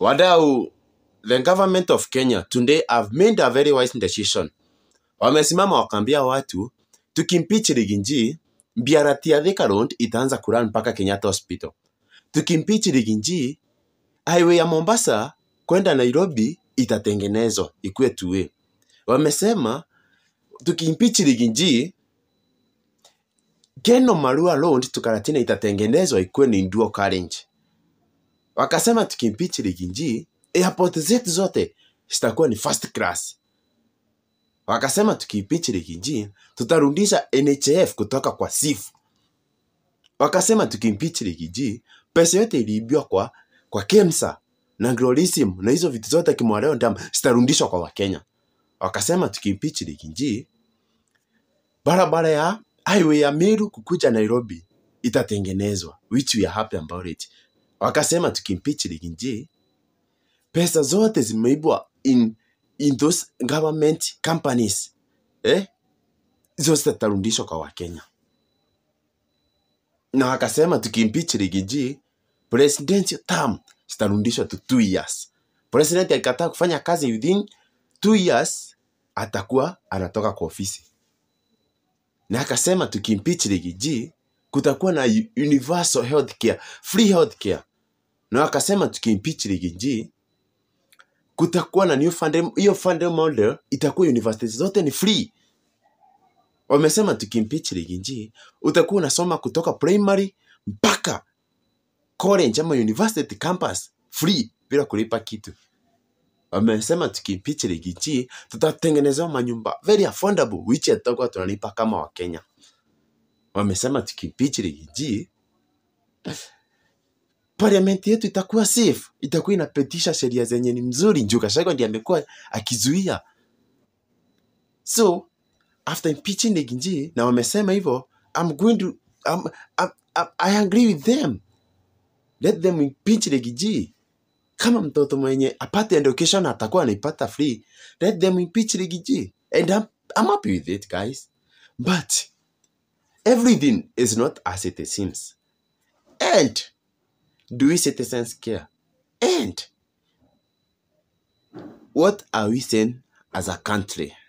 wadau the government of kenya today have made a very wise decision wamesimama wakaambia watu tukimpeach riginji BRT ya Thika Road itaanza kuran mpaka Kenyatta Hospital. Tukimpeach riginji highway ya Mombasa kwenda Nairobi itatengenezwa ikuwe two-way. Wamesema tukimpeach riginji Keno Marua Road to Karatina itatengenezwa ikuwe ni dual carriage. Wakasema tukimpeach riginji airport zetu zote zitakuwa ni first class. Wakasema tukiimpeach Rigiji tutarudisha NHF kutoka kwa SIF. Wakasema tukiimpeach Rigiji pesa yote iliibiwa kwa kwa KEMSA na Glorism na hizo vitu zote Kimwareo Dam zitarudishwa kwa Wakenya. Wakasema tukiimpeach Rigiji barabara ya highway ya Meru kukuja Nairobi itatengenezwa which we are happy about it. Wakasema tukiimpeach Rigiji pesa zote zimeibwa in in those government companies eh, hizo zitarudishwa kwa Wakenya. Na wakasema tukimpeach Rigiji, presidential term zitarudishwa to two years. President akikataa kufanya kazi within two years, atakuwa anatoka kwa ofisi. Na akasema tukimpeach Rigiji, kutakuwa na u- universal health care, free health care. Na wakasema tukimpeach Rigiji, kutakuwa na new funding, hiyo funding model itakuwa universities zote ni free. Wamesema tukimpeach Rigiji, utakuwa unasoma kutoka primary mpaka college ama university campus free bila kulipa kitu. Wamesema tukimpeach Rigiji, tutatengenezewa manyumba very affordable which tutakuwa tunalipa kama Wakenya. Wamesema tukimpeach Rigiji, parliament yetu itakuwa safe, itakuwa inapitisha sheria zenye ni mzuri. Njuga Gachagua ndiye amekuwa akizuia. So after impeaching Rigiji na wamesema hivyo, I'm going to I'm, I'm, I'm, I agree with them. Let them impeach Rigiji. Kama mtoto mwenye apate education atakuwa anaipata free, let them impeach Rigiji. And I'm, I'm happy with it guys. But everything is not as it seems. And do we citizens care? And what are we saying as a country?